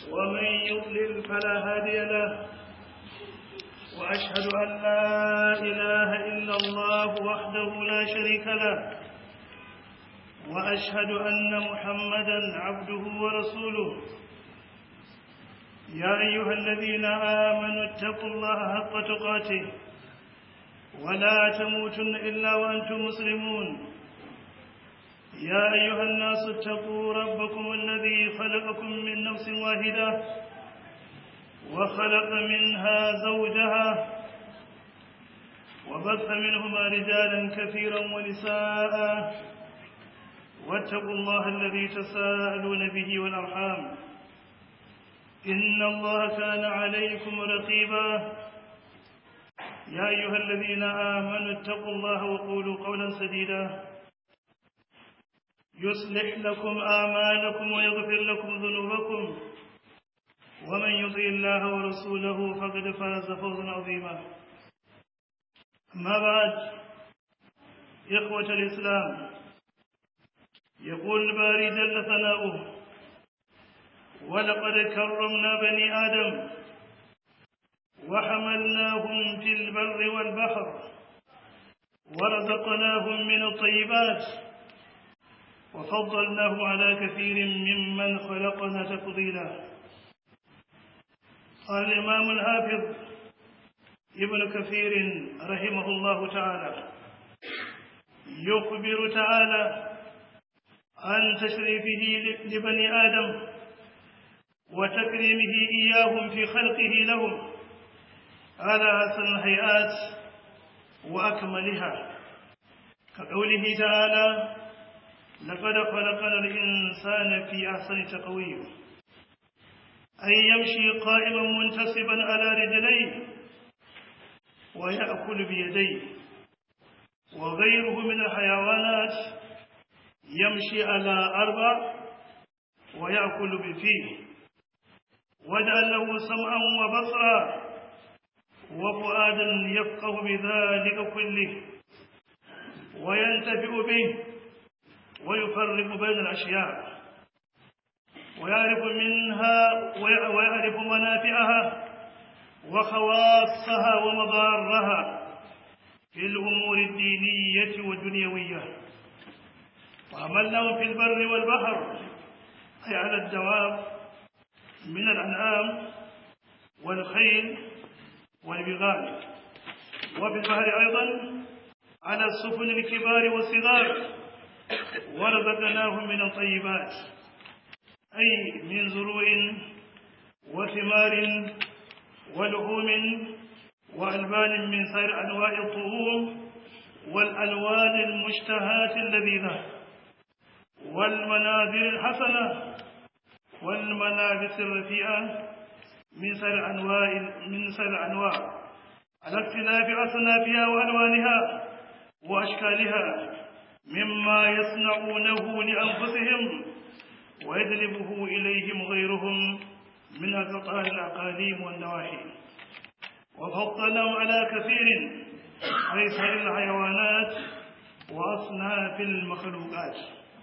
ومن يضلل فلا هادي له وأشهد أن لا إله إلا الله وحده لا شريك له وأشهد أن محمدا عبده ورسوله يا أيها الذين آمنوا اتقوا الله حق تقاته ولا تموتن إلا وأنتم مسلمون يا أيها الناس اتقوا ربكم الذي خلقكم من نفس واحدة وخلق منها زوجها وبث منهما رجالا كثيرا ونساء واتقوا الله الذي تساءلون به والأرحام إن الله كان عليكم رقيبا يا أيها الذين آمنوا اتقوا الله وقولوا قولا سديدا يصلح لكم آمالكم ويغفر لكم ذنوبكم ومن يطع الله ورسوله فقد فاز فوزا عظيما أما بعد إخوة الإسلام يقول الباري جل ثناؤه ولقد كرمنا بني آدم وحملناهم في البر والبحر ورزقناهم من الطيبات وفضلناهم على كثير ممن خلقنا تفضيلا قال الإمام الحافظ ابن كثير رحمه الله تعالى يخبر تعالى عن تشريفه لبني آدم وتكريمه إياهم في خلقه لهم على أحسن الهيئات وأكملها كقوله تعالى لقد خلقنا الإنسان في أحسن تقويم أي يمشي قائما منتصبا على رجليه ويأكل بيديه وغيره من الحيوانات يمشي على أربع ويأكل بفيه واجعل له سمعا وبصرا وفؤادا يفقه بذلك كله وينتفع به ويفرق بين الأشياء ويعرف منها ويعرف منافعها وخواصها ومضارها في الأمور الدينية والدنيوية وعملناه في البر والبحر أي على الدواب من الأنعام والخيل والبغال وفي البحر أيضا على السفن الكبار والصغار ورزقناهم من الطيبات أي من زروع وثمار ولحوم وألبان من سائر أنواع الطعوم والألوان المشتهاة اللذيذة والمناظر الحسنة والملابس الرفيعة من سائر أنواع من سائر أنواع على اختلاف أصنافها وألوانها وأشكالها مما يصنعونه لأنفسهم ويجلبه إليهم غيرهم من أقطار الأقاليم والنواحي وفضلهم على كثير أي سائر الحيوانات وأصناف المخلوقات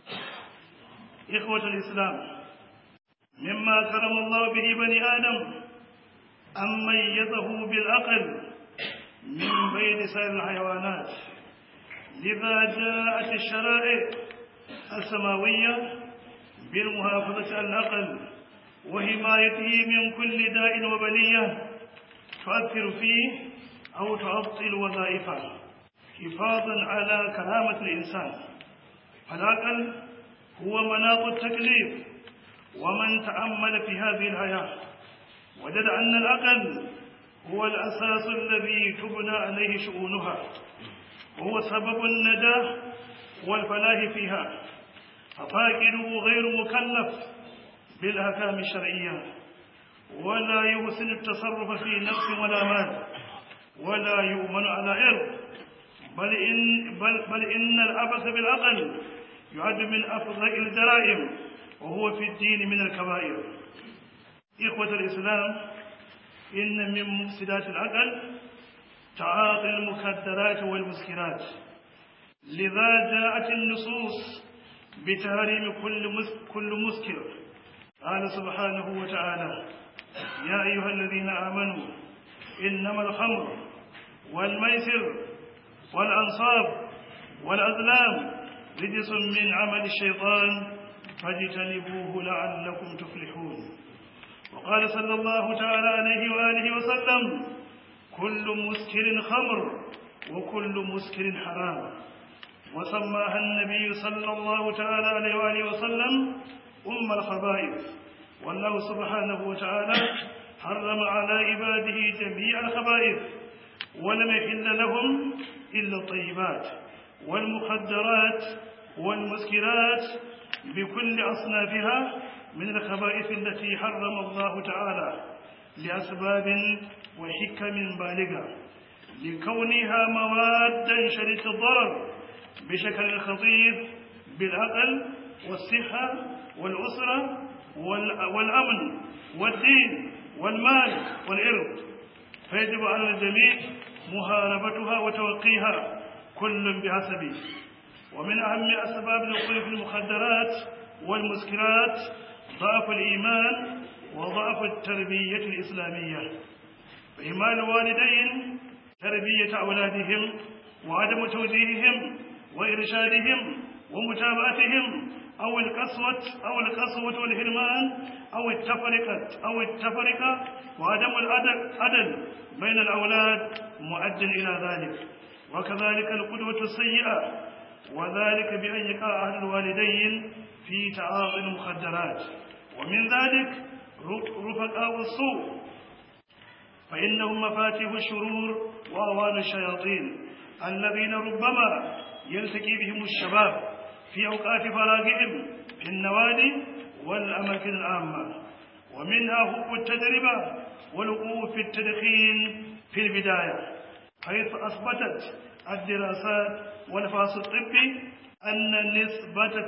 إخوة الإسلام مما كرم الله به بني آدم أن ميزه بالعقل من بين سائر الحيوانات لذا جاءت الشرائع السماوية بالمحافظة على العقل وحمايته من كل داء وبلية تؤثر فيه أو تعطل وظائفه حفاظا على كرامة الإنسان فالعقل هو مناط التكليف ومن تأمل في هذه الحياة وجد أن العقل هو الأساس الذي تبنى عليه شؤونها وهو سبب النجاة والفلاح فيها ففاقده غير مكلف بالأحكام الشرعية ولا يحسن التصرف في نفس ولا مال ولا يؤمن على عرض بل إن, بل, بل إن العبث بالعقل يعد من أفضل الجرائم وهو في الدين من الكبائر إخوة الإسلام إن من مفسدات العقل تعاطي المخدرات والمسكرات لذا جاءت النصوص بتحريم كل مس- كل مسكر قال سبحانه وتعالى يا أيها الذين آمنوا إنما الخمر والميسر والأنصاب والأظلام رجس من عمل الشيطان فاجتنبوه لعلكم تفلحون وقال صلى الله تعالى عليه وآله وسلم كل مسكر خمر وكل مسكر حرام وسماها النبي صلى الله تعالى عليه وآله وسلم أم الخبائث والله سبحانه وتعالى حرم على عباده جميع الخبائث ولم يحل لهم إلا الطيبات والمخدرات والمسكرات بكل أصنافها من الخبائث التي حرم الله تعالى لأسباب وحكم بالغة لكونها موادا شديدة الضرر بشكل خطير بالعقل والصحة والأسرة والأمن والدين والمال والإرض فيجب على الجميع محاربتها وتوقيها كل بحسبه ومن أهم أسباب الوقوع في المخدرات والمسكرات ضعف الإيمان وضعف التربية الإسلامية فإيمان الوالدين تربية أولادهم وعدم توجيههم وإرشادهم ومتابعتهم أو القسوة أو القسوة والهرمان أو التفرقة أو التفرقة وعدم العدل بين الأولاد مؤد إلى ذلك وكذلك القدوة السيئة وذلك بأن يقع أهل الوالدين في تعاطي المخدرات ومن ذلك رفقاء السوء فإنهم مفاتيح الشرور وأوان الشياطين الذين ربما يلتقي بهم الشباب في أوقات فراغهم في النوادي والأماكن العامة ومنها حب التجربة والوقوع في التدخين في البداية حيث أثبتت الدراسات والفحص الطبي أن نسبة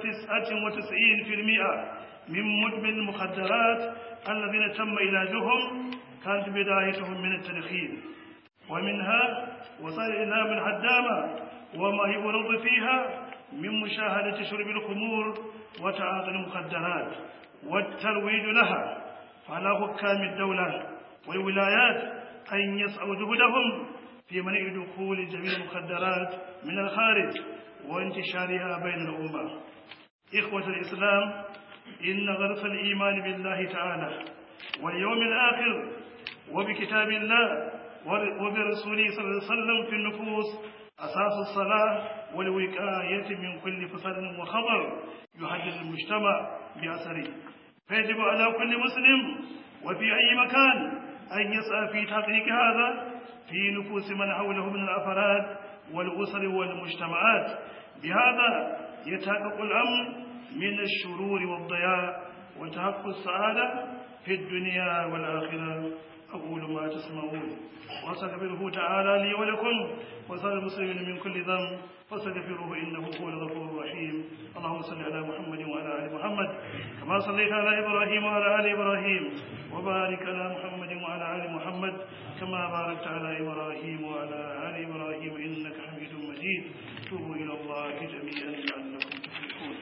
99% من مدمن المخدرات الذين تم علاجهم كانت بدايتهم من التدخين ومنها وسائل الإعلام الهدامة وما يورد فيها من مشاهدة شرب الخمور وتعاطي المخدرات والترويج لها فعلى حكام الدولة والولايات أن يسعوا جهدهم في منع دخول جميع المخدرات من الخارج وانتشارها بين الأمة إخوة الإسلام إن غرس الإيمان بالله تعالى واليوم الآخر وبكتاب الله وبرسوله صلى الله عليه وسلم في النفوس أساس الصلاة والوقاية من كل فساد وخطر يحدد المجتمع بأثره فيجب على كل مسلم وفي أي مكان أن يسعى في تحقيق هذا في نفوس من حوله من الأفراد والأسر والمجتمعات بهذا يتحقق الأمن من الشرور والضياع وتحقق السعادة في الدنيا والآخرة أقول ما تسمعون وأستغفره تعالى لي ولكم وسائر المسلمين من كل ذنب فاستغفروه إنه هو الغفور الرحيم اللهم صل على محمد وعلى آل محمد كما صليت على إبراهيم وعلى آل إبراهيم وبارك على محمد وعلى آل محمد كما باركت على إبراهيم وعلى آل إبراهيم إنك حميد مجيد توبوا إلى الله جميعا لعلكم تفلحون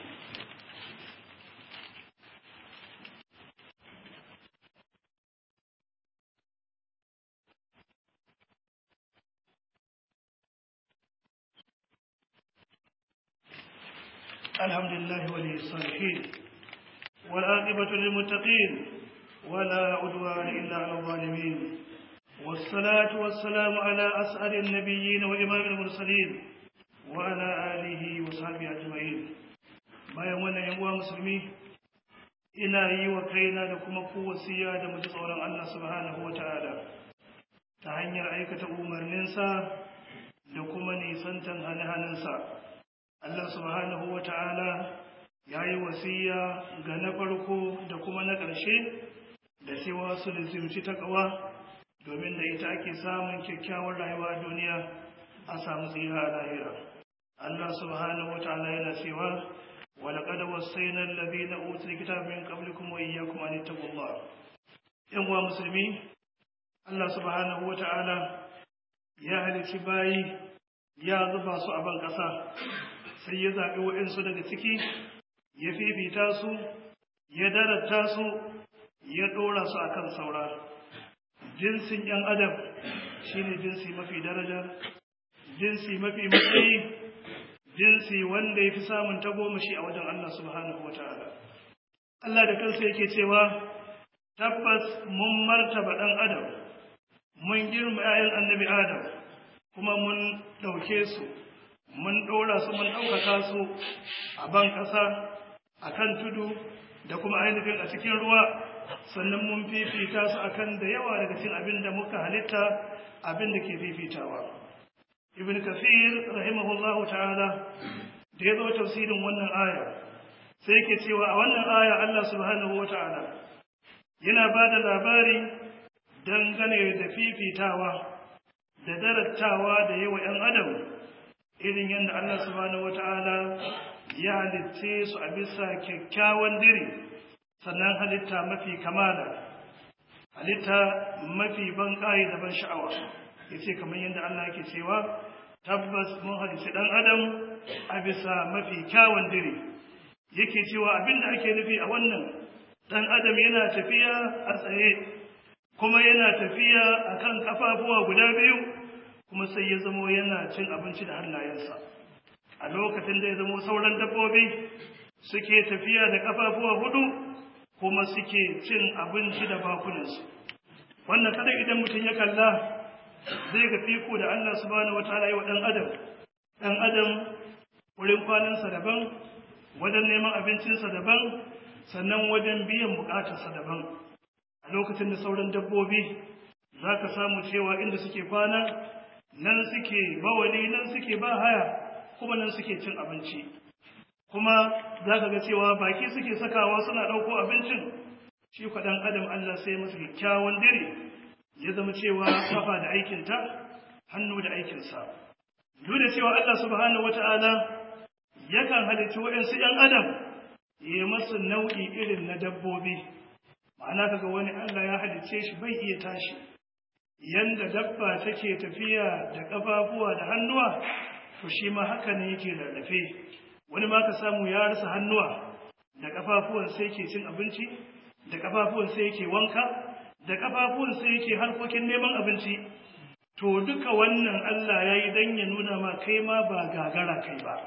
الحمد لله ولي الصالحين والعاقبة للمتقين ولا عدوان إلا على الظالمين والصلاة والسلام على أسعد النبيين وإمام المرسلين وعلى آله وصحبه أجمعين bayan wannan yan uwa musulmi ina yi wa kaina da kuma kowasiya da muji tsoron Allah subhanahu wata'ala ta hanyar aikata umarninsa da kuma nisantan hane-hanensa Allah subhanahu wata'ala ya yi wasiya ga na farko da kuma na ƙarshe da cewa su lizimci ta ƙawa domin da ita ake samun kyakkyawar rayuwa a duniya a samu tsira a lahira Allah subhanahu wata'ala yana cewa ولقد وصينا الذين اوتوا الكتاب من قبلكم واياكم ان اتقوا الله yan uwa musulmi Allah subhanahu wata'ala ya halici bayi ya zuba su a ban ƙasa sai ya zaɓi waɗansu daga ciki ya fifita su ya darata su ya ɗora su akan saura jinsin ‘yan adam shine jinsi mafi daraja jinsi mafi matsayi jinsi wanda ya fi samun tagomashi a wajen Allah subhanahu wa ta'ala Allah da kansa yake cewa tabbas mun martaba ɗan adam mun girma ‘ya'yan annabi adam kuma mun ɗauke su mun ɗora su mun ɗaukaka su a ban ƙasa a kan tudu da kuma ainihin a cikin ruwa sannan mun fifita su akan da yawa daga cikin abin da muka halitta abin da ke fifitawa ibn kafir rahimahullahu ta'ala da ya zo tafsirin wannan aya sai ke cewa a wannan aya Allah subhanahu wa ta'ala yana ba da labari dangane da fifitawa da darattawa da yawa 'yan adam irin yadda Allah subhanahu wata'ala ya halitce su a bisa kyakkyawan diri sannan halitta mafi kamala halitta mafi ban ƙayi da ban sha'awa ya ce kamar yadda Allah yake cewa tabbas mun halitta ɗan adam a bisa mafi kyawun diri yake cewa abin da ake nufi a wannan ɗan adam yana tafiya a tsaye kuma yana tafiya a kan ƙafafuwa guda biyu kuma sai ya zamo yana cin abinci da hannayensa a lokacin da ya zamo sauran dabbobi suke tafiya da ƙafafuwa hudu kuma suke cin abinci da bakunansu wannan kada idan mutum ya kalla zai ga fiko da Allah subhanahu wataala yi wa ɗan adam ɗan adam wurin kwanansa daban wajen neman abincinsa daban sannan wajen biyan bukatarsa daban a lokacin da sauran dabbobi za ka samu cewa inda suke kwana nan suke bawali nan suke ba haya kuma nan suke cin abinci kuma za ka ga cewa baki suke sakawa suna ɗauko abincin shi kwaɗan adam Allah sai masa kyakkyawan dire ya zama cewa kafa da aikinta hannu da aikinsa duk da cewa Allah subhanahu wata'ala yakan halitta waɗansu ‘yan adam ya masu nau'i irin na dabbobi ma'ana kaga wani Allah ya halicce shi bai iya tashi yanda dabba take tafiya da ƙafafuwa da hannuwa to shi ma haka ne yake rarrafe wani ma ka samu ya rasa hannuwa da ƙafafuwan sai ke cin abinci da ƙafafuwan sai yake wanka da ƙafafuwan sai yake harkokin neman abinci to duka wannan Allah ya yi don ya nuna ma kai ma ba gagara kai ba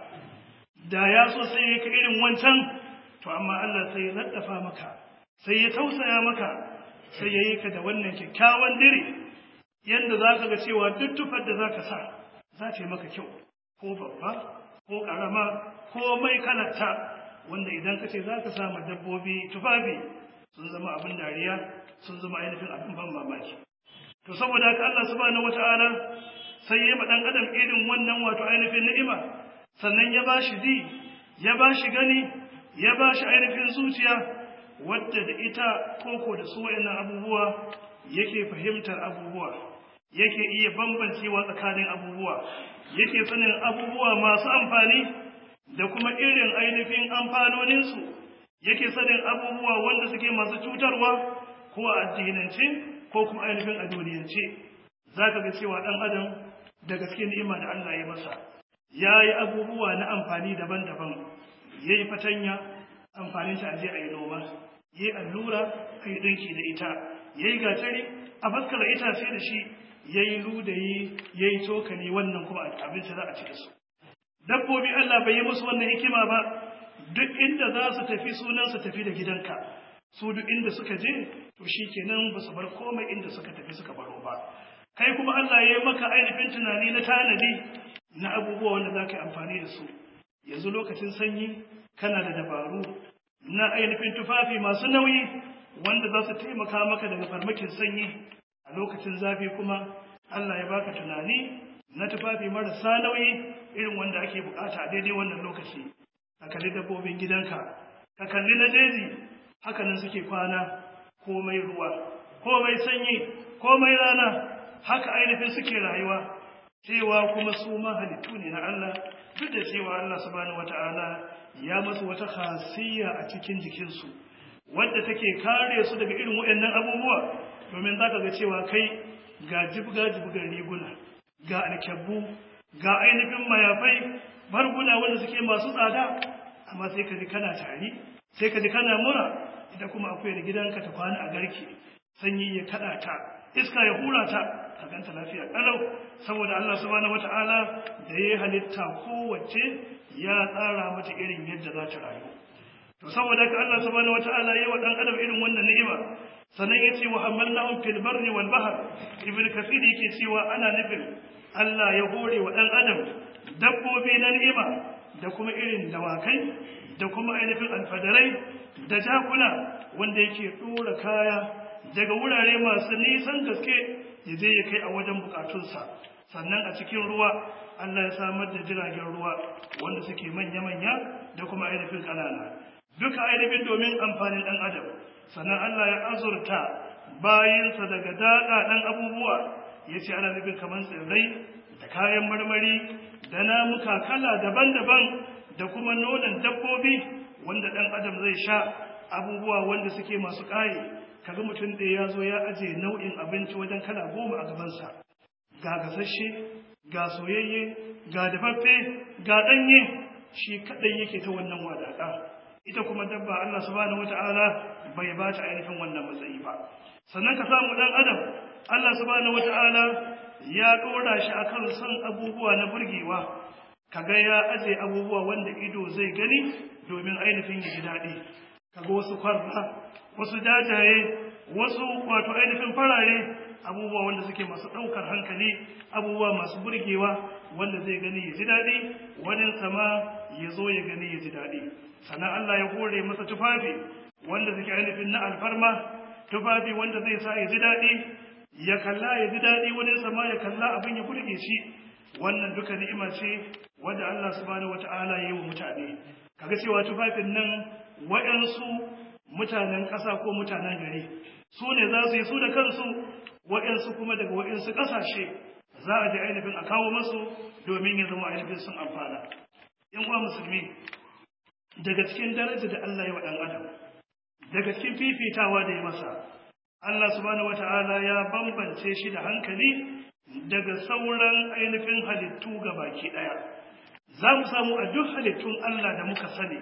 da ya so sai ya ka irin wancan to amma Allah sai ya laddafa maka sai ya tausaya maka sai ya yi ka da wannan kyakkyawan dire yadda za ka ga cewa duk tufar da za ka sa za ta yi maka kyau ko babba ko ƙarama ko mai kalata wanda idan ka ce za ka sama dabbobi tufafi sun zama abin dariya sun zama ainihin abin ban mamaki to saboda haka Allah subhanahu wata'ala sai ya ma dan adam irin wannan wato ainihin ni'ima sannan ya bashi ji ya bashi gani ya bashi ainihin zuciya wadda da ita koko da su wayannan abubuwa yake fahimtar abubuwa yake iya bambancewa tsakanin abubuwa yake sanin abubuwa masu amfani da kuma irin ainihin amfanoninsu yake sanin abubuwa wanda suke masu cutarwa ko a addinance ko kuma ainihin a duniyance za ka ga cewa ɗan adam da gaske ni'ima da Allah ya masa ya yi abubuwa na amfani daban-daban ya yi fatanya amfanin ta aje a yi noma ya yi allura a yi ɗinki da ita ya yi gatari a faskara itace da shi ya yi ludayi ya yi cokali wannan kuma abinci za a ci da su dabbobi Allah bai yi musu wannan hikima ba duk inda za su tafi sunan su tafi da gidanka su duk inda suka je to shi kenan ba su bar komai inda suka tafi suka baro ba kai kuma Allah ya yi maka ainihin tunani na tanadi na abubuwa wanda za ka yi amfani da su yanzu lokacin sanyi kana da dabaru na ainihin tufafi masu nauyi wanda za su taimaka maka daga farmakin sanyi a lokacin zafi kuma Allah ya baka tunani na tufafi marasa nauyi irin wanda ake bukata a daidai wannan lokaci ka kalli dabbobin gidanka ka kalli na jeji hakanan suke kwana komai ruwa komai sanyi komai rana haka ainihin suke rayuwa cewa kuma su ma halittu ne na Allah duk da cewa Allah subhanahu wata'ala ya masu wata khasiyya a cikin jikinsu wadda take kare su daga irin waɗannan abubuwa domin za ka ga cewa kai ga jibga jibgar riguna ga alkyabbu ga ainihin mayafai barguna wanda suke masu tsada amma sai ka ji kana tari sai ka ji kana mura ita kuma akuyar gidanka ta kwana a garke sanyi ya kada ta iska ya hura ta ka ganta lafiya kalau saboda Allah subhanahu wata'ala da ya halitta kowace ya tsara mata irin yadda za ta rayu to saboda ka Allah subhanahu wata'ala ya wa dan adam irin wannan ni'ima sannan ya ce wa hamalnahum fil barri wal bahr ibn kasir yake cewa ana nufin Allah ya hore wa dan adam dabbobi na ni'ima da kuma irin dawakai da kuma ainihin alfadarai da jakuna wanda yake dora kaya daga wurare masu nisan gaske ya je ya kai a wajen bukatunsa sannan a cikin ruwa Allah ya samar da jiragen ruwa wanda suke manya-manya da kuma ainihin ƙanana duka ainihin domin amfanin ɗan adam sannan Allah ya azurta bayansa daga daɗaɗen abubuwa ya ce ana nufin kamar tsirrai da kayan marmari da namuka kala daban-daban da kuma nonon dabbobi wanda ɗan adam zai sha abubuwa wanda suke masu ƙaye kaga mutum ɗaya ya zo ya aje nau'in abinci wajen kala goma a gabansa ga gasashe ga soyayye ga dafaffe ga ɗanye shi kaɗai yake ta wannan wadaƙa ita kuma dabba Allah subhanahu wata'ala bai ba ta ainihin wannan matsayi ba sannan ka samu ɗan adam Allah subhanahu wata'ala ya ɗora shi akan son abubuwa na burgewa kaga ya aje abubuwa wanda ido zai gani domin ainihin ya ji daɗi kaga wasu kwarra wasu jajaye wasu wato ainihin farare abubuwa wanda suke masu ɗaukar hankali abubuwa masu burgewa wanda zai gani ya ji daɗi wani sama ya zo ya gani ya ji daɗi sannan Allah ya hore masa tufafi wanda suke ainihin na alfarma tufafi wanda zai sa ya ji daɗi ya kalla ya ji daɗi wani sama ya kalla abin ya burge shi wannan duka ni'ima ce wanda Allah subhanahu wata'ala ya yi wa mutane kaga cewa tufafin nan wa'yansu mutanen ƙasa ko mutanen gari su ne za su yi su da kansu wa'yansu kuma daga wa'yansu ƙasashe za a ji ainihin a kawo masu domin ya zama ainihin sun amfana in uwa musulmi daga cikin daraja da Allah ya wa ɗan adam daga cikin fifitawa da ya masa Allah subhanahu wata'ala ya bambance shi da hankali daga sauran ainihin halittu ga baki ɗaya za mu samu a duk halittun Allah da muka sani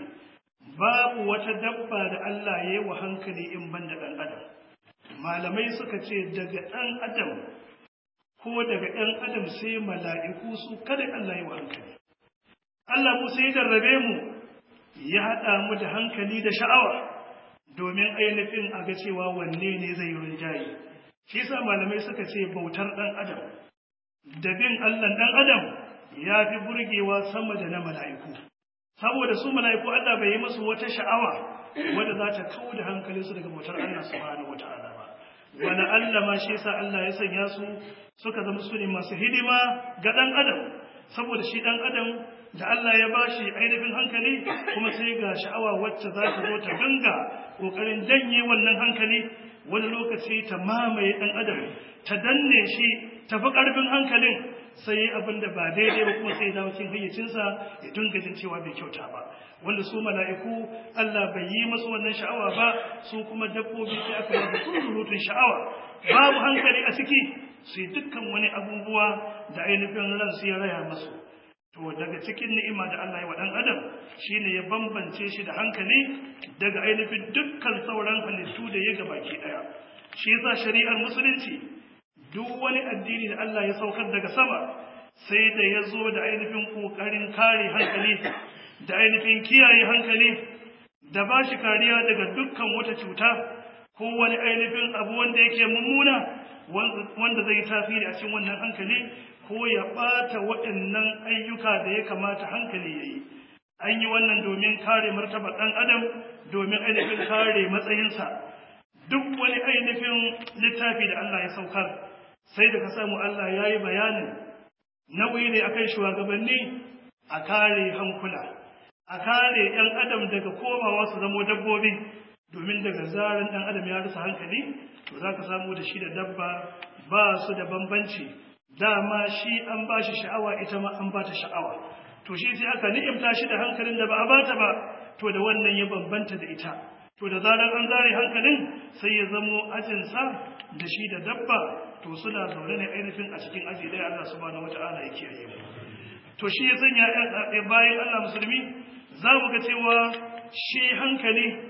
babu wata dabba da Allah ya yi wa hankali in ban da ɗan adam malamai suka ce daga ɗan adam ko daga ɗan adam sai mala'iku su kada Allah ya wa hankali Allah mu sai jarrabe mu ya haɗa mu da hankali da sha'awa domin ainihin a ga cewa wanne ne zai yi rinjaye shi yasa malamai suka ce bautar ɗan adam da bin Allah ɗan adam ya fi burgewa sama da na mala'iku saboda su mala'iku Allah bai yi musu wata sha'awa wadda za ta kawo da hankalinsu daga bautar Allah subhanahu wata'ala ba wani Allah ma shi yasa Allah ya sanya su suka zama su ne masu hidima ga ɗan adam saboda shi ɗan adam da Allah ya bashi ainihin hankali kuma sai ga sha'awa wacce za ta zo ta dinga ƙoƙarin janye wannan hankali wani lokaci ta mamaye ɗan adam ta danne shi ta fi ƙarfin hankalin sai yi abin da ba daidai ba kuma sai dawo cikin hayyacinsa ya dinga jin cewa bai kyauta ba wanda su mala'iku Allah bai yi masu wannan sha'awa ba su kuma dabbobi sai aka yi surutun sha'awa babu hankali a ciki sai dukkan wani abubuwa da ainihin ran su ya raya masu to daga cikin ni'ima da Allah ya wa dan adam shine ya bambance shi da hankali daga ainihin dukkan sauran halittu da ya gabaki daya shi yasa shari'ar musulunci duk wani addini da Allah ya saukar daga sama sai da ya zo da ainihin ƙoƙarin kare hankali da ainihin kiyaye hankali da ba shi kariya daga dukkan wata cuta ko wani ainihin abu wanda yake mummuna wanda zai tasiri a cikin wannan hankali ko ya ɓata waɗannan ayyuka da ya kamata hankali ya yi an yi wannan domin kare martaba ɗan adam domin ainihin kare matsayinsa duk wani ainihin littafi da Allah ya saukar sai da ka samu Allah ya yi bayanin nauyi ne akan shugabanni a kare hankula a kare ‘yan adam daga komawa su zamo dabbobi domin daga zarin ɗan adam ya rasa hankali to za ka samu da shi da dabba ba su da bambanci dama shi an ba shi sha'awa ita ma an ba ta sha'awa to shi sai aka ni'imta shi da hankalin da ba a bata ba to da wannan ya bambanta da ita to da zarar an zare hankalin sai ya zamo ajinsa da shi da dabba to suna zaune ne ainihin a cikin aji ɗaya Allah subhanahu wata'ala ya kiyaye mu to shi ya sanya bayan Allah musulmi za mu ga cewa shi hankali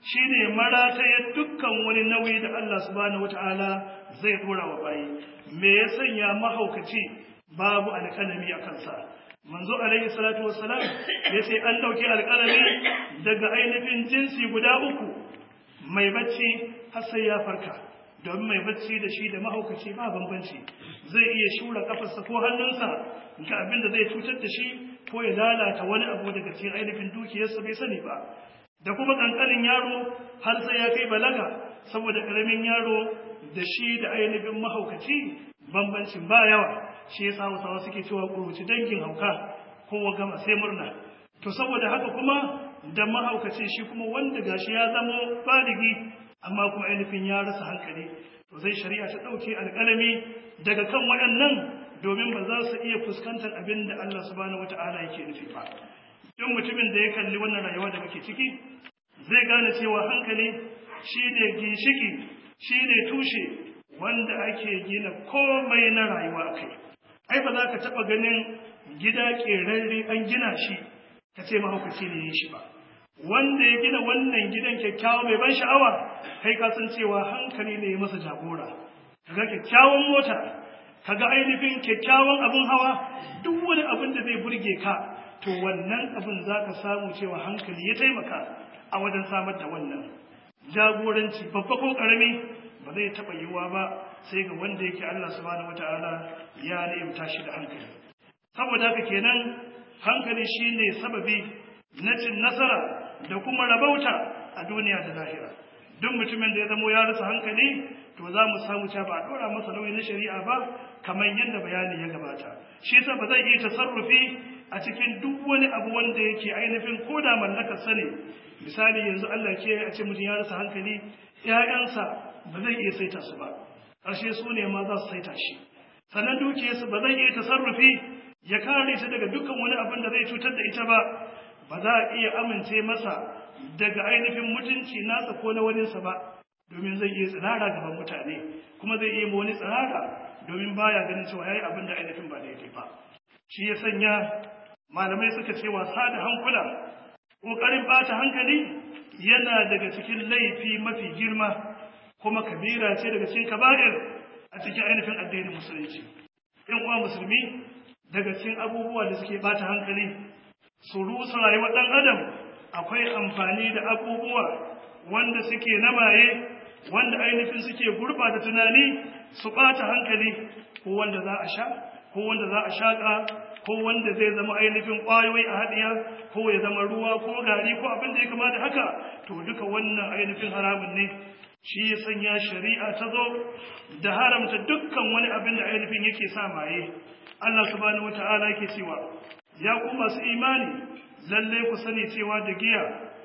shine marataye dukkan wani nauyi da Allah subhanahu wataala zai dora wa bayi me ya sanya mahaukaci babu alƙalami a kansa manzo alaihi salatu wassalam yace an dauki alƙalami daga ainihin jinsi guda uku mai bacci har sai ya farka domin mai bacci da shi da mahaukaci ba bambanci zai iya shura kafarsa ko hannunsa ga abin da zai cutar da shi ko ya lalata wani abu daga cikin ainihin dukiyarsa bai sani ba da kuma kankanin yaro har sai ya kai balaga saboda karamin yaro da shi da ainihin mahaukaci bambancin ba yawa shi yasa hausawa suke cewa kuruci dangin hauka kowa gama sai murna to saboda haka kuma da mahaukaci shi kuma wanda gashi ya zamo baligi amma kuma ainihin ya rasa hankali to zai shari'a ta ɗauke alƙalami daga kan waɗannan domin ba za su iya fuskantar abin da Allah subhanahu wata'ala yake nufi ba duk mutumin da ya kalli wannan rayuwa da muke ciki zai gane cewa hankali shi ne ginshiki shi ne tushe wanda ake gina komai na rayuwa a kai ai ba za ka taɓa ganin gida ƙerarre an gina shi ka ce mahaukaci ne ya shi ba wanda ya gina wannan gidan kyakkyawa mai ban sha'awa kai ka san cewa hankali ne ya masa jagora kaga kyakkyawan mota kaga ainihin kyakkyawan abin hawa duk wani abin da zai burge ka to wannan abin za ka samu cewa hankali ya taimaka a wajen samar da wannan jagoranci babba ko karami ba zai taɓa yiwuwa ba sai ga wanda yake Allah subhanahu wata'ala ya ni'imta shi da hankali saboda haka kenan hankali shine sababi na cin nasara da kuma rabauta a duniya da lahira duk mutumin da ya zamo ya rasa hankali to za mu samu cewa ba a ɗora masa nauyi na shari'a ba kamar yadda bayani ya gabata shi yasa ba zai iya tasarrufi a cikin duk wani abu wanda yake ainihin koda mallakar sa ne misali yanzu Allah ke a ce mutum ya rasa hankali ƴaƴansa ba zai iya saita su ba ƙarshe su ne ma za su saita shi sannan dukiyarsa ba zai iya tasarrufi ya kare ta daga dukkan wani abin da zai cutar da ita ba ba za a iya amince masa daga ainihin mutunci nasa ko na waninsa ba domin zai iya tsirara gaban mutane kuma zai iya wani tsirara domin baya ganin cewa yayi abin da ainihin ba daidai ba shi ya sanya malamai suka ce wasa da hankula ƙoƙarin ɓata hankali yana daga cikin laifi mafi girma kuma kabira ce daga cikin kaba'ir a cikin ainihin addinin musulunci yan uwa musulmi daga cikin abubuwa da suke ɓata hankali su rusa rayuwar ɗan adam akwai amfani da abubuwa wanda suke na maye wanda ainihin suke gurɓata tunani su ɓata hankali ko wanda za a sha ko wanda za a shaƙa ko wanda zai zama ainihin ƙwayoyi a haɗiya ko ya zama ruwa ko gari ko abin da ya kama da haka to duka wannan ainihin haramun ne shi ya sanya shari'a ta zo da haramta dukkan wani abin da ainihin yake sa maye Allah subhanahu wata'ala yake cewa ya ku masu imani lalle ku sani cewa da giya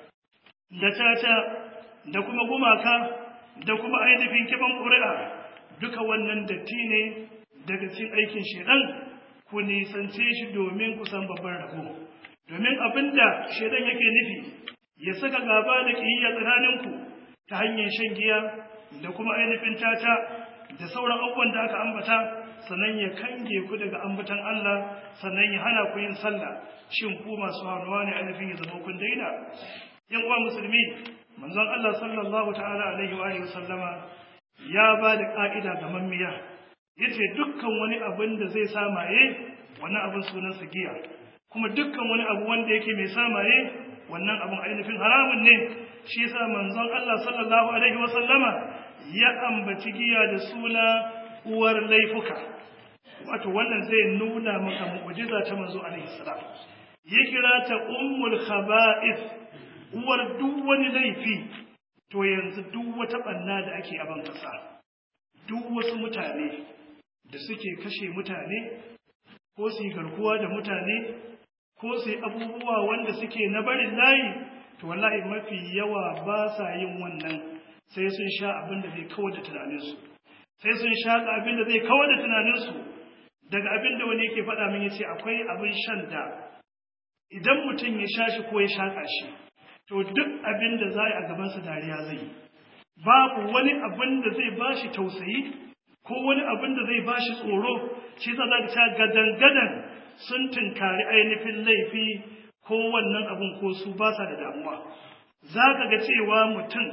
da tata da kuma gumaka da kuma ainihin kiban ƙuri'a duka wannan datti ne daga cikin aikin shedan ku nisance shi domin ku san babban rabo domin abinda shedan yake nufi ya saka gaba da kiyayya tsakaninku ta hanyar shan giya da kuma ainihin tata da sauran abubuwan da aka ambata sannan ya kange ku daga ambatan Allah sannan ya hana ku yin sallah shin ku masu hannuwa ne ainihin ya zama kun daina yan uwa musulmi manzon Allah sallallahu ta'ala alaihi wa alihi sallama ya ba da ka'ida ga mammiya yace dukkan wani abin da zai samaye wannan abin sunan sa giya kuma dukkan wani abu wanda yake mai samaye wannan abin ainihin haramun ne shi yasa manzon Allah sallallahu alaihi wa sallama ya ambaci giya da suna uwar laifuka wato wannan zai nuna maka mu'jiza ta manzo alaihi salam ya kira ta ummul khaba'ith uwar duk wani laifi to yanzu duk wata banna da ake aban kasa duk wasu mutane da suke kashe mutane ko su yi garkuwa da mutane ko su yi abubuwa wanda suke na barin layi to wallahi mafi yawa ba sa yin wannan sai sun sha abin da zai kawar da tunaninsu sai sun sha abin da zai kawar da tunaninsu daga abin da wani yake faɗa min yace akwai abin shan da idan mutum ya sha shi ko ya shaƙa shi to duk abin da za a yi a gabansa dariya zai yi babu wani abin da zai ba shi tausayi ko wani abin da zai ba shi tsoro shi za za ta gadan-gadan sun tunkari ainihin laifi ko wannan abin ko su ba sa da damuwa za ka ga cewa mutum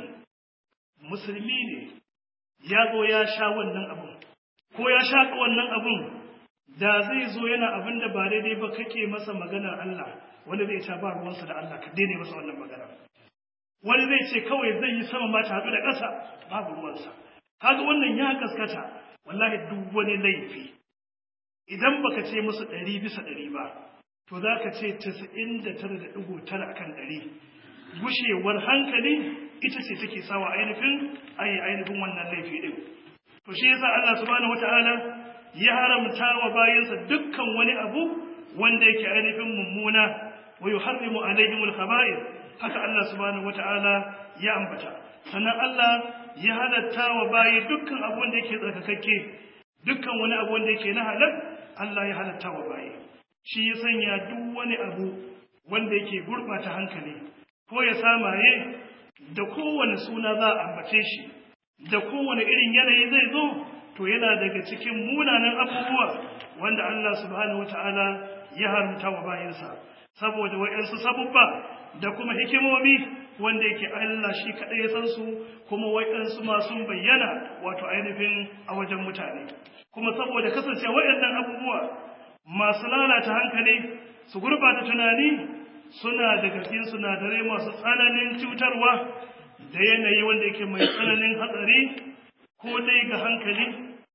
musulmi ne ya zo ya sha wannan abun ko ya shaƙa wannan abun da zai zo yana abin da ba daidai ba kake masa maganar Allah wani zai ta ba ruwansa da Allah ka daina masa wannan magana wani zai ce kawai zai yi sama ma ta haɗu da ƙasa babu ruwansa kaga wannan ya gaskata wallahi duk wani laifi idan baka ce musu ɗari bisa ɗari ba to za ka ce tasa'in da tara da ɗigo tara akan ɗari gushewar hankali ita ce take sawa ainihin ayi ainihin wannan laifi ɗin to shi yasa Allah subhanahu wata'ala ya haramta wa bayansa dukkan wani abu wanda yake ainihin mummuna wa yuharrimu alaihimul khaba'ir haka Allah subhanahu wata'ala ya ambata sannan Allah ya halatta wa bayi dukkan abu wanda yake tsarkakakke dukkan wani abu wanda yake na halal Allah ya halatta wa bayi shi ya sanya duk wani abu wanda yake gurbata hankali ko ya samaye da kowane suna za a ambace shi da kowane irin yanayi zai zo to yana daga cikin munanan abubuwa wanda Allah subhanahu wata'ala ya haramta wa bayansa saboda wayansu sabubba da kuma hikimomi wanda yake Allah shi kaɗai ya san su kuma wayansu ma sun bayyana wato ainihin a wajen mutane kuma saboda kasance wayannan abubuwa masu lalata hankali su gurbata tunani suna daga cikin sinadarai masu tsananin cutarwa da yanayi wanda yake mai tsananin hatsari ko dai ga hankali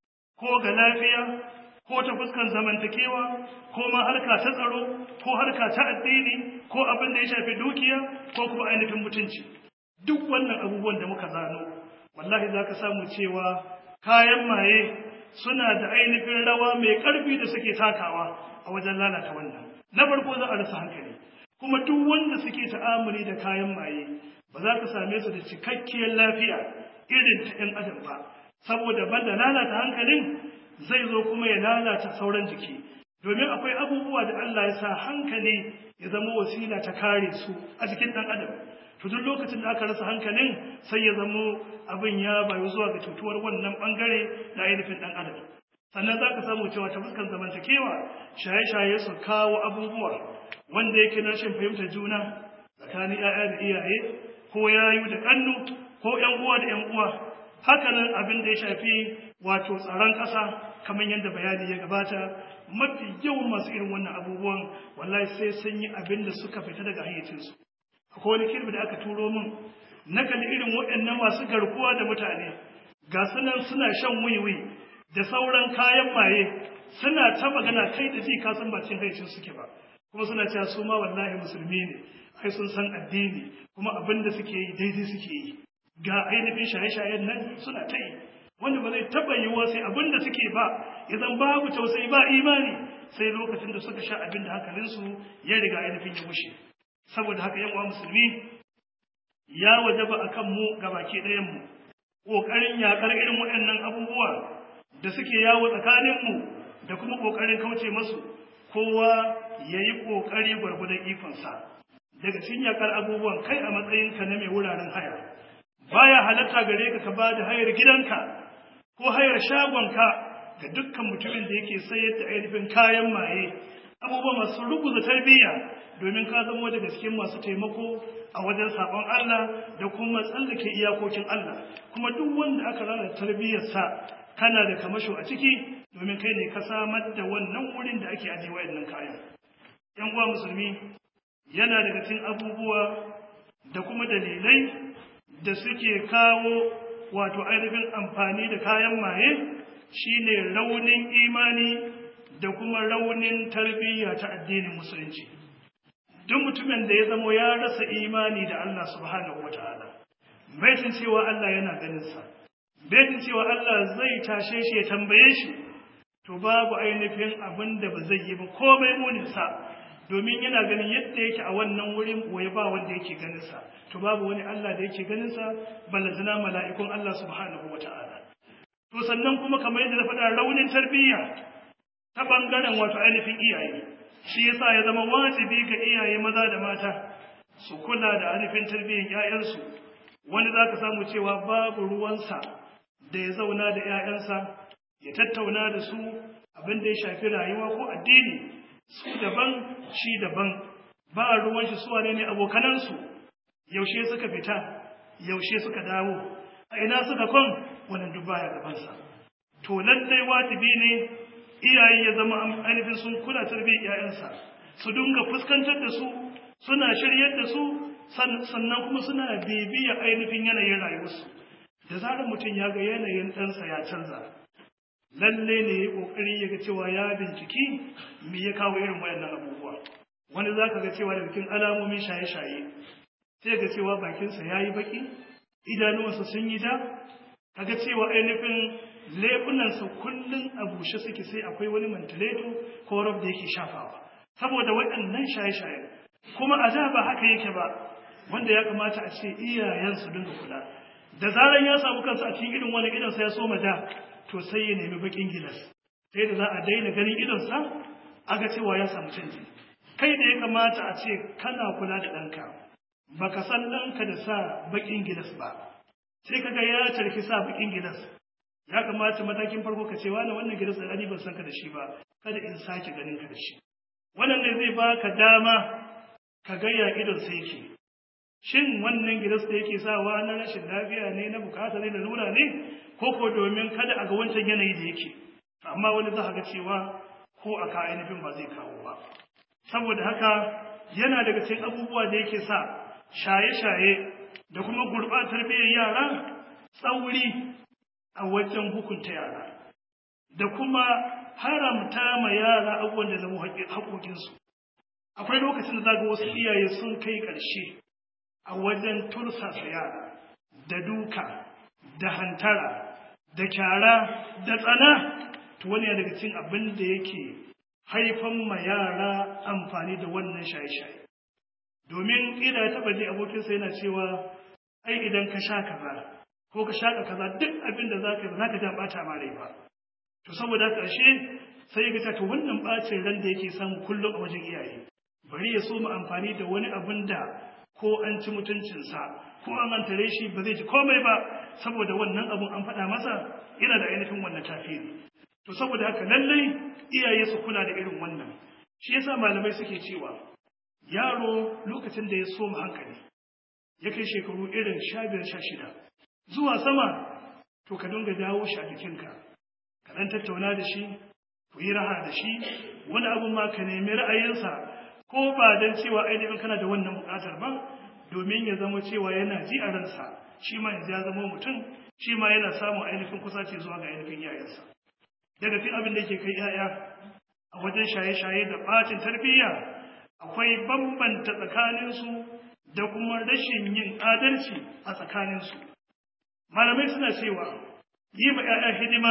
ko ga lafiya ko ta fuskan zamantakewa ko ma harka ta tsaro ko harka ta addini ko abin da ya shafi dukiya ko kuma ainihin mutunci duk wannan abubuwan da muka zano wallahi za ka samu cewa kayan maye suna da ainihin rawa mai ƙarfi da suke takawa a wajen lalata wannan na farko za a rasa hankali kuma duk wanda suke ta'amuli da kayan maye ba za ka same su da cikakkiyar lafiya irin ta 'yan adam ba saboda banda lalata hankalin zai zo kuma ya lalata sauran jiki domin akwai abubuwa da Allah ya sa hankali ya zama wasila ta kare su a jikin ɗan adam to duk lokacin da aka rasa hankalin sai ya zamo abin ya bayu zuwa ga cutuwar wannan bangare na ainihin ɗan adam sannan za ka samu cewa ta fuskan zamantakewa shaye-shaye su kawo abubuwa wanda yake na rashin fahimtar juna tsakanin 'ya'ya da iyaye ko yayu da ƙannu ko 'yan uwa da 'yan uwa hakanan abin da ya shafi wato tsaron ƙasa kamar yadda bayani ya gabata mafi yawan masu irin wannan abubuwan wallahi sai sun yi abin da suka fita daga hayyacinsu akwai wani kirbi da aka turo min na kalli irin waɗannan masu garkuwa da mutane ga sunan suna shan wiwi da sauran kayan maye suna ta magana kai da ji ka san ba cin hayyacin suke ba kuma suna cewa su ma wallahi musulmi ne ai sun san addini kuma abin da suke yi daidai suke yi ga ainihin shaye-shayen nan suna ta yi wanda ba zai taɓa yiwuwa sai abin da suke ba idan babu tausayi ba imani sai lokacin da suka sha abin da hankalinsu ya riga ainihin ya bushe saboda haka yan uwa musulmi ya wajaba akan mu gabaki ɗayan mu ƙoƙarin yaƙar irin waɗannan abubuwa da suke yawo tsakanin mu da kuma ƙoƙarin kauce masu kowa ya yi ƙoƙari gwargwadon ikonsa daga cikin yaƙar abubuwan kai a matsayinka na mai wuraren haya baya halatta gare ka ka bada hayar gidanka ko hayar shagonka ga dukkan mutumin da yake sayar da ainihin kayan maye abubuwa masu ruguza tarbiyya domin ka zama daga cikin masu taimako a wajen sabon Allah da kuma tsallake iyakokin Allah kuma duk wanda aka lalata tarbiyyarsa kana da kamasho a ciki domin kai ne ka samar da wannan wurin da ake ajiye wayannan kayan yan uwa musulmi yana daga cikin abubuwa da kuma dalilai da suke kawo wato ainihin amfani da kayan maye shine raunin imani da kuma raunin tarbiyya ta addinin musulunci duk mutumin da ya zamo ya rasa imani da Allah subhanahu wataala bai san cewa Allah yana ganin sa bai san cewa Allah zai tashe shi ya tambaye shi to babu ainihin abin da ba zai yi ba komai munin sa domin yana ganin yadda yake a wannan wurin waye ba wanda yake ganin sa to babu wani Allah da yake ganin sa balazana mala'ikun Allah subhanahu wata'ala to sannan kuma kamar yadda na faɗa raunin tarbiyya ta bangaren wato ainihin iyaye shi yasa ya zama wajibi ga iyaye maza da mata su kula da ainihin tarbiyyar ƴaƴansu wani zaka samu cewa babu ruwansa da ya zauna da ƴaƴansa ya tattauna da su abin da ya shafi rayuwa ko addini su daban shi daban ba ruwan shi su wane ne abokanansu yaushe suka fita yaushe suka dawo a ina suka kwan wannan duk baya gabansa to lallai wajibi ne iyaye ya zama ainihin sun kula tarbiyyar 'ya'yansa su dinga fuskantar da su suna shiryar da su sannan kuma suna bibiya ainihin yanayin rayuwarsu da zarar mutum ya ga yanayin ɗansa ya canza lalle ne ya ƙoƙari ya ga cewa ya binciki me ya kawo irin wayannan abubuwa wani za ka ga cewa da bikin alamomin shaye-shaye sai ga cewa bakinsa ya yi baƙi idanuwansa sun yi da kaga cewa ainihin leɓunansa kullum a bushe suke sai akwai wani mantileto ko rab da yake shafawa saboda waɗannan shaye-shaye kuma a da ba haka yake ba wanda ya kamata a ce iyayensu dinga kula da zaran ya samu kansa a cikin irin wani idonsa ya soma da to sai ya nemi bakin gilas sai da za a daina ganin idonsa aga cewa ya samu canji kai da ya kamata a ce kana kula da ɗanka baka san ɗanka da sa bakin gilas ba sai kaga ya tarki sa bakin gilas ya kamata matakin farko ka ce wani wannan gilas da ban san ka da shi ba kada in sake ganin ka da shi wannan ne zai baka dama ka ga ya idon sai yake shin wannan gilas da yake sawa na rashin lafiya ne na bukata ne da lura ne ko ko domin kada a ga wancan yanayi da yake amma wani za ga cewa ko a ka ainihin ba zai kawo ba saboda haka yana daga cikin abubuwa da yake sa shaye-shaye da kuma gurɓatar tarbiyyar yara tsauri a wajen hukunta yara da kuma haramta ma yara abubuwan da zama haƙoƙinsu akwai lokacin da zaga wasu iyaye sun kai ƙarshe a wajen tursasa yara da duka da hantara da kyara da tsana to wani daga cikin abin da yake haifan ma yara amfani da wannan shaye-shaye domin ina ya taɓa ji abokinsa yana cewa ai idan ka sha kaza ko ka shaƙa kaza duk abin da za ka yi ba za ka ja ɓata ma rai ba to saboda ƙarshe sai ya ga to wannan ɓacin ran da yake samu kullum a wajen iyaye bari ya so mu amfani da wani abin da ko an ci mutuncinsa ko an antare shi ba zai ji komai ba saboda wannan abun an faɗa masa yana da ainihin wannan tafiri to saboda haka lallai iyaye su kula da irin wannan shi yasa malamai suke cewa yaro lokacin da ya so mu hankali ya kai shekaru irin sha biyar sha shida zuwa sama to ka dinga jawo shi a jikinka ka ɗan tattauna da shi ku yi raha da shi wani abun ma ka nemi ra'ayinsa ko ba don cewa ainihin kana da wannan buƙatar ba domin ya zama cewa yana ji a ransa shi ma yanzu ya zama mutum shi ma yana samun ainihin kusaci zuwa ga ainihin yayansa daga cikin abin da yake kai yaya a wajen shaye-shaye da ɓacin tarbiyya akwai bambanta tsakaninsu da kuma rashin yin adalci a tsakaninsu malamai suna cewa yi ma 'ya'ya hidima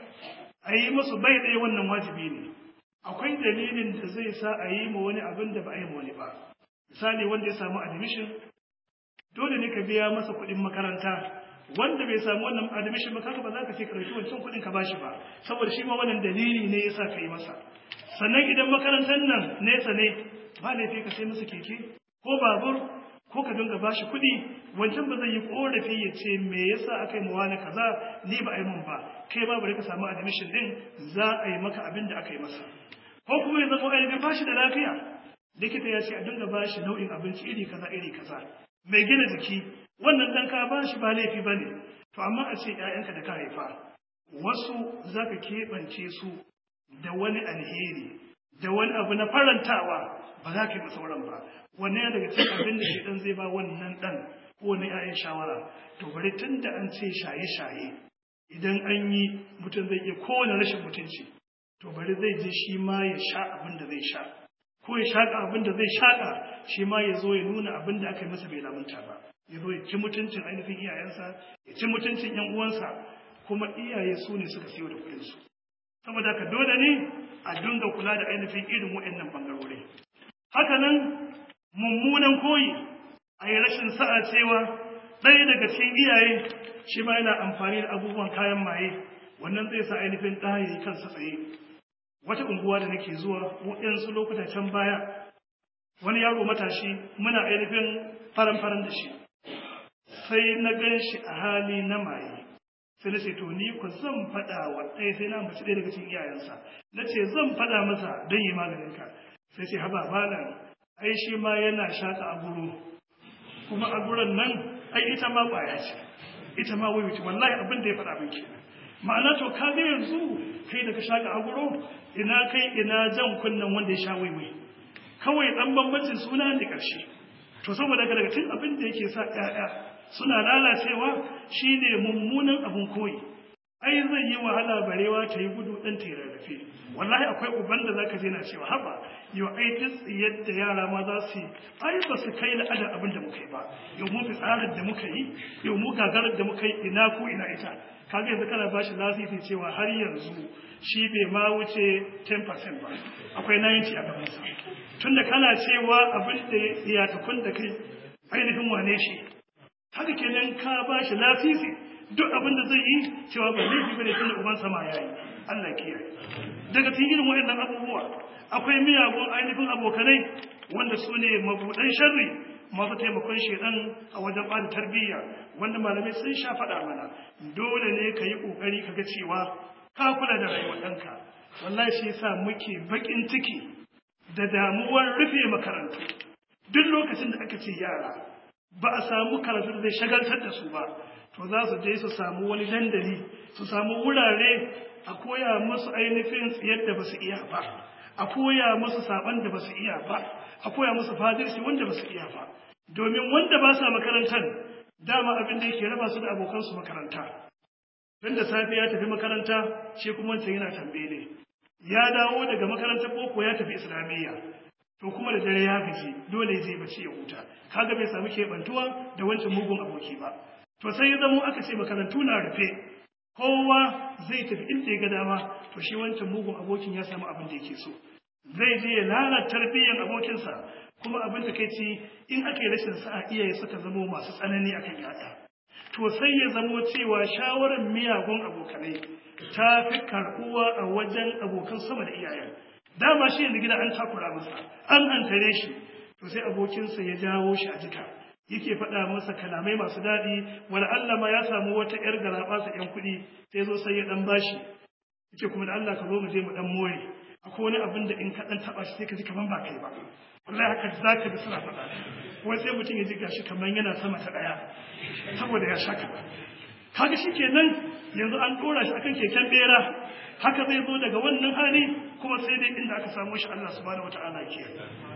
a yi musu bai ɗaya wannan wajibi ne akwai dalilin da zai sa a yi ma wani abin da ba a yi ma wani ba misali wanda ya samu admission dole ne ka biya masa kuɗin makaranta wanda bai samu wannan admission ba kaga ba za ka ce ka ɗauki wancan kuɗin ka bashi ba saboda shi ma wannan dalili ne yasa ka yi masa sannan idan makarantar nan nesa ne ba laifi ka sai masa keke ko babur ko ka dinga bashi kuɗi wancan ba zai yi korafi ya ce me yasa aka yi mawa na kaza ni ba a yi mun ba kai ba bari ka samu admission din za a yi maka abin da aka yi masa ko kuma ya zama ainihin ba shi da lafiya likita ya ce a dinga ba shi nau'in abinci iri kaza iri kaza mai gina jiki wannan dan ka ba shi ba laifi ba ne to amma a ce ‘ya'yanka da ka haifa wasu za ka keɓance su da wani alheri da wani abu na farantawa ba za ka yi sauran ba wannan ya daga cikin abin da ɗan zai ba wannan ɗan ko wani ‘ya'yan shawara to bari tun da an ce shaye-shaye idan an yi mutum zai iya kowane rashin mutunci to bari zai je shi ma ya sha abin da zai sha ko ya shaƙa abin da zai shaƙa shi ma ya zo ya nuna abin da aka yi masa bai lamunta ba ya zo ya ci mutuncin ainihin iyayensa ya ci mutuncin yan uwansa kuma iyaye su ne suka siyo da kuɗinsu saboda haka dole ne a dinga kula da ainihin irin waɗannan bangarori haka nan mummunan koyi a yi rashin sa'a cewa ɗaya daga cikin iyaye shi ma yana amfani da abubuwan kayan maye wannan zai sa ainihin ɗaya kansa tsaye wata unguwa da nake zuwa waɗansu lokuta can baya wani yaro matashi muna ainihin faran-faran da shi sai na gan shi a hali na maye sai na ce to ni ku zan faɗa wa ɗaya sai na ambaci ɗaya daga cikin iyayensa na ce zan faɗa masa don yi maganin ka sai ce haba malam ai shi ma yana shaƙa a guru kuma a gurin nan ai ita ma ƙwaya ce ita ma wai wallahi abin da ya faɗa min kenan ma'ana to ka ga yanzu kai da ka shaka aguro ina kai ina jan kunnen wanda ya sha waiwai kawai dan bambancin suna ne ƙarshe to saboda daga cikin abin da yake sa ƴaƴa suna lalacewa shine mummunan abun koyi ai zai yi wahala barewa ta yi gudu ɗan ta rarrafe wallahi akwai uban da zaka je na cewa haba yau ai duk yadda yara ma za su yi ai ba su kai la'adar abin da muka yi ba yau mu fitsarar da muka yi yau mu gagarar da muka yi ina ko ina ita kaga yanzu kana bashi lasisi cewa har yanzu shi bai ma wuce 10% ba akwai 90 a gabansa tunda kana cewa abin da ya takun da kai ainihin wane shi haka kenan ka bashi lasisi duk abin da zai yi cewa ba laifi bane tunda uban sama yayi Allah kiyaye daga cikin irin waɗannan abubuwa akwai miyagun ainihin abokanai wanda su ne mabuɗan sharri masu taimakon shedan a wajen bada tarbiyya wanda malamai sun sha faɗa mana dole ne ka yi ƙoƙari ka ga cewa ka kula da rayuwar ɗanka wallahi shi yasa muke baƙin ciki da damuwar rufe makarantu duk lokacin da aka ce yara ba a samu karatu da zai shagaltar da su ba to za su je su samu wani dandali su samu wurare a koya musu ainihin tsiyar da ba su iya ba a koya musu saban da ba su iya ba a koya musu fadirci wanda ba su iya ba domin wanda ba sa makarantar dama abin da yake raba su da abokansu makaranta don da safe ya tafi makaranta shi kuma wancan yana tambele ya dawo daga makarantar boko ya tafi islamiyya to kuma da dare ya gaji dole zai bace ya huta kaga bai samu keɓantuwa da wancan mugun aboki ba to sai ya zamo aka ce makarantu na rufe kowa zai tafi inda ya ga dama to shi wancan mugun abokin ya samu abin da yake so zai je ya lalata tarbiyyar abokinsa kuma abin da kai ci in aka yi rashin sa'a iyaye suka zamo masu tsanani akan yaya to sai ya zamo cewa shawarar miyagun abokanai ta fi karɓuwa a wajen abokan sama da iyayen dama shi yanzu gida an takura masa an hantare shi to sai abokinsa ya jawo shi a jika yake faɗa masa kalamai masu daɗi wani Allah ma ya samu wata ‘yar garaɓa sa ‘yan kuɗi sai zo sai ya ɗan bashi yake kuma da Allah ka zo mu je mu ɗan more akwai wani abin da in ka ɗan taɓa shi sai ka ji kaman ba kai ba wallahi haka za ka ji suna faɗa wai sai mutum ya ji gashi kamar yana sama ta ɗaya saboda ya shaka kaga shi kenan yanzu an ɗora shi akan keken ɓera haka zai zo daga wannan hali kuma sai dai inda aka samu shi Allah subhanahu wata'ala ke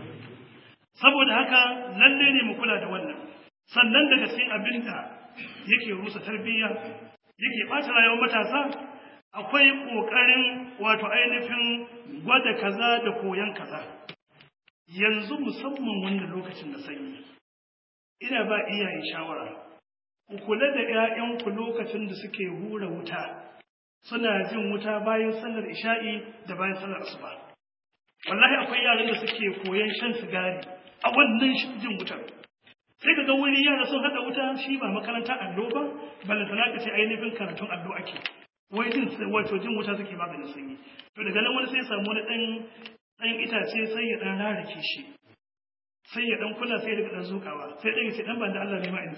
saboda haka lalle ne mu kula da wannan sannan daga cikin abin da yake rusa tarbiyya yake ɓata rayuwar matasa akwai ƙoƙarin wato ainihin gwada kaza da koyon kaza yanzu musamman wannan lokacin da sanyi ina ba iyaye shawara ku kula da 'ya'yanku lokacin da suke hura wuta suna jin wuta bayan sallar isha'i da bayan sallar asuba wallahi akwai yaran da suke koyon shan sigari a wannan jin wutar sai ka ga wani yara sun haɗa wuta shi ba makaranta allo ba balantana ka ce ainihin karatun allo ake wai jin wato jin wuta suke maganin sanyi to daga nan wani sai samu wani ɗan ɗan itace sai ya ɗan rarrake shi sai ya ɗan kula sai daga ɗan zukawa sai ɗan ya ce ɗan ban da Allah ne ma in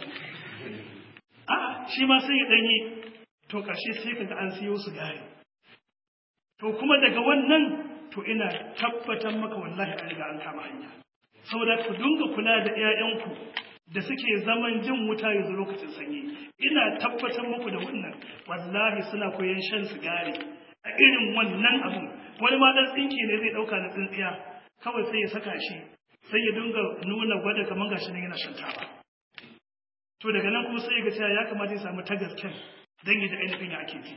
a shi ma sai ya ɗan yi to ƙarshe sai kaga an siyo sigari to kuma daga wannan to ina tabbatar maka wallahi an riga an kama hanya saboda ku dinga kula da 'ya'yanku da suke zaman jin wuta yanzu lokacin sanyi ina tabbatar muku da wannan wallahi suna koyon shan sigari a irin wannan abun wani ma dan tsinke ne zai dauka na tsintsiya kawai sai ya saka shi sai ya dinga nuna gwada kamar gashi nan yana shan taba to daga nan kuma sai ya ga cewa ya kamata ya samu tagasken dan yi da ainihin ya ake ji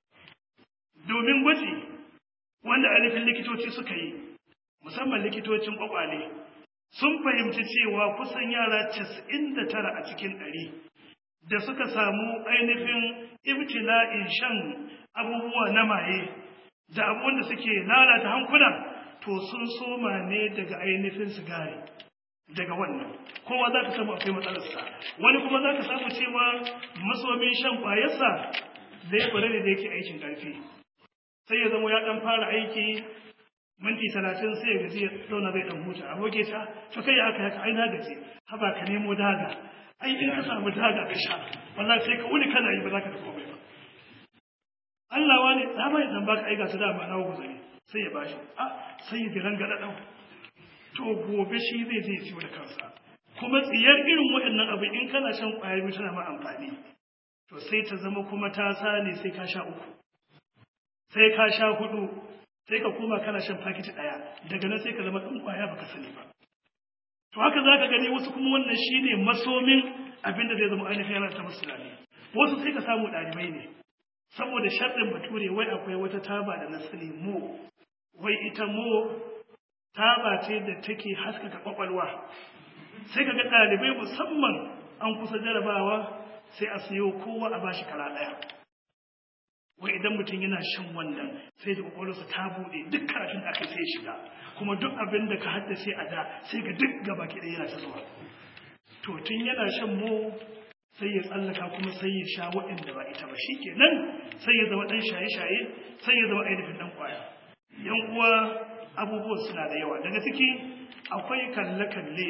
domin gwaji wanda ainihin likitoci suka yi musamman likitocin kwakwale sun fahimci cewa kusan yara casa'in da tara a cikin ɗari da suka samu ainihin ibtila'in shan abubuwa na maye da abubuwan da suke lalata hankula to sun soma ne daga ainihin sigari daga wannan kowa za ka samu akwai matsalarsa wani kuma za ka samu cewa masomin shan ƙwayarsa zai kware da yake aikin ƙarfi sai ya zama ya ɗan fara aiki minti talatin sai ya gaji ya zauna zai dan huta aboke ta to kai aka haka ai na gaji haba ka nemo daga ai in ka samu daga ka sha wallahi sai ka wuni kana yi ba za ka tafi komai ba Allah wani na bai dan baka ai ga ta dama na guzuri sai ya bashi a sai ya diran ga dau to gobe shi zai je ciwo da kansa kuma tsiyar irin waɗannan abu in kana shan ƙwayar biyu tana ma amfani to sai ta zama kuma ta sane sai ka sha uku sai ka sha hudu sai ka koma kana shan fakiti ɗaya daga nan sai ka zama ɗan ƙwaya baka sani ba to haka za ka gani wasu kuma wannan shine masomin abin da zai zama ainihin yana ta musu wasu sai ka samu ɗalibai ne saboda sharɗin bature wai akwai wata taba da na sani mo wai ita mo taba ce da take haskaka kwakwalwa sai ka ga ɗalibai musamman an kusa jarabawa sai a siyo kowa a bashi kara ɗaya wai idan mutum yana shan wannan sai da kwakwalwarsa ta buɗe duk karatun da aka sai shiga kuma duk abin da ka haddace a da sai ga duk gaba ki yana ta zuwa to tun yana shan mo sai ya tsallaka kuma sai ya sha waɗanda ba ita ba shikenan sai ya zama ɗan shaye-shaye sai ya zama ainihin ɗan ƙwaya yan uwa abubuwan suna da yawa daga ciki akwai kalle-kalle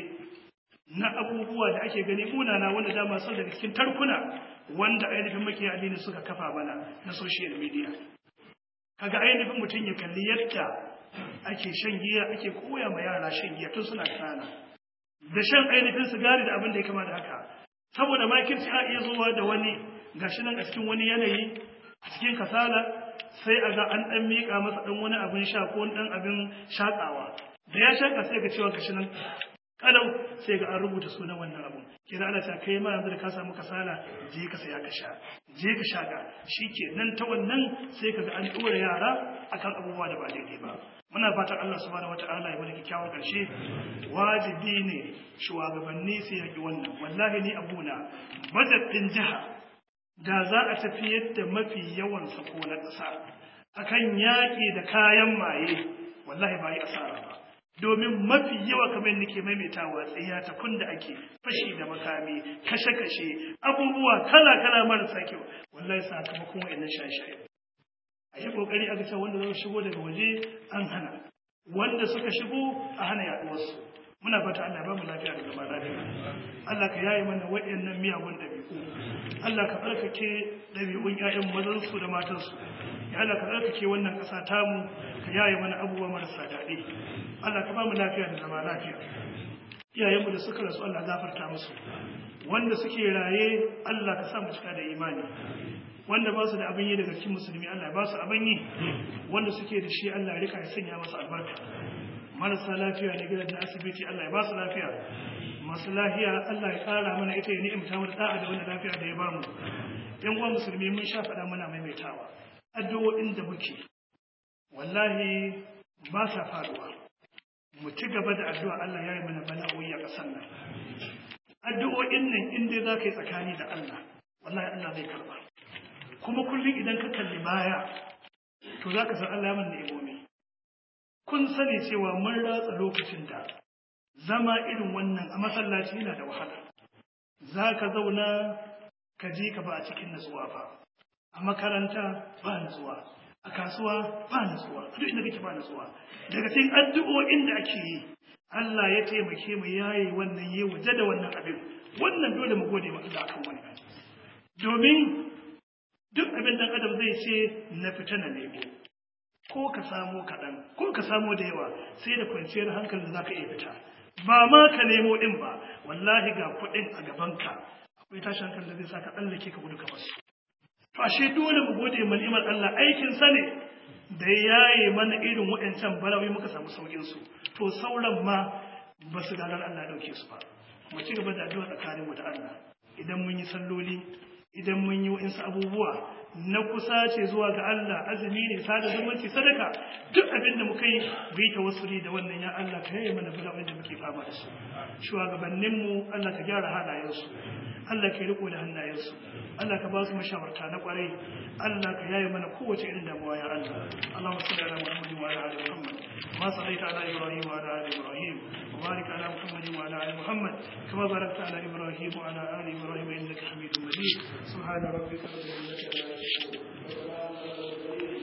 na abubuwa da ake gani munana wanda dama sau daga cikin tarkuna wanda ainihin makiya addini suka kafa mana na social media kaga ainihin mutum ya kalli yadda ake shan giya ake koya ma yara shan giya tun suna kana da shan ainihin sigari da abin da ya kama da haka saboda makirci a iya zuwa da wani gashi nan a cikin wani yanayi a cikin kasala sai a ga an dan miƙa masa dan wani abin sha ko dan abin shakawa da ya shaka sai ga cewa gashi nan kalau sai ga an rubuta sunan wannan abun kira ana ta kai ma yanzu da ka samu kasala je ka saya ka sha je ka shaka shikenan ta wannan sai ka ga an dora yara akan abubuwa da ba daidai ba muna fatan Allah subhanahu wata'ala ya bada kyakkyawan karshe wajibi ne shugabanni su yaki wannan wallahi ni abuna madadin jiha da za a tafi yadda mafi yawan sako na ƙasa akan yaƙi da kayan maye wallahi ba yi asara ba domin mafi yawa kamar nake maimaitawa tsaya ta kun da ake fashi da makami kashe-kashe abubuwa kala-kala marasa kyau wallahi sakamakon wa'annan shaye-shaye a yi kokari a ga wanda zai shigo daga waje an hana wanda suka shigo a hana yaduwarsu muna fata Allah ba mu lafiya da zama lafiya Allah ka yaye mana waɗannan miyagun ɗabi'u Allah ka tsarkake ɗabi'un ƴaƴan mazan su da matan su ya Allah ka tsarkake wannan ƙasa tamu ka yaye mana abubuwa marasa daɗi Allah ka ba mu lafiya da zama lafiya iyayenmu da suka rasu Allah gafarta musu wanda suke raye Allah ka sa mu cika da imani wanda ba su da abin yi daga cikin musulmi Allah ba su abin yi wanda suke da shi Allah ya rika ya sanya masa albarka marasa lafiya ne gidan da asibiti Allah ya ba su lafiya masu lafiya Allah ya kara mana ita ya ni'imta mu da da'a da wanda lafiya da ya bamu yan uwa musulmi mun sha faɗa muna maimaitawa addu'o'in da muke wallahi ba sa faruwa mu ci gaba da addu'a Allah ya yi mana bala'o'i a ƙasar nan addu'o'in nan in dai za ka yi tsakani da Allah wallahi Allah zai karba kuma kullum idan ka kalli baya to za ka san Allah ya mana ni'imomi kun sani cewa mun ratsa lokacin da zama irin wannan a masallaci yana da wahala za ka zauna ka je ka ba a cikin natsuwa ba a makaranta ba natsuwa a kasuwa ba natsuwa duk inda kake ba natsuwa daga cikin addu'o'in da ake yi Allah ya taimake mu yayi wannan yi waje da wannan abin wannan dole mu gode ma Allah akan wannan domin duk abin dan adam zai ce na fita na nemo ko ka samo kaɗan ko ka samo da yawa sai da kwanciyar hankali za ka iya fita ba ma ka nemo ɗin ba wallahi ga kuɗin a gabanka akwai tashin hankali da zai sa ka tsallake ka gudu ka basu to ashe dole mu gode ma ni'imar Allah aikin sa ne da yaye mana irin waɗancan balawai muka samu saukin su to sauran ma ba su gagar Allah ɗauke su ba mu ci gaba da addu'a tsakanin mu da Allah idan mun yi salloli idan mun yi wa'insu abubuwa na kusa ce zuwa ga Allah azumi ne sada zumunci sadaka duk abin da muka yi bai ta wasuri da wannan ya Allah ka yaye mana bala'o'in da muke fama da su shugabanninmu Allah ka gyara halayensu Allah ka riko da hannayensu Allah ka ba su mashawarta na kwarai Allah ka yaye mana kowace irin damuwa ya Allah Allahumma salli ala Muhammad wa ala ali Muhammad ma sallaita ala Ibrahim wa ala ali Ibrahim wa barik ala Muhammad wa ala ali Muhammad kama barakta ala Ibrahim wa ala ali Ibrahim innaka Hamidum Majid subhana rabbika rabbil izzati amma yasifun wa salamun ala al mursalin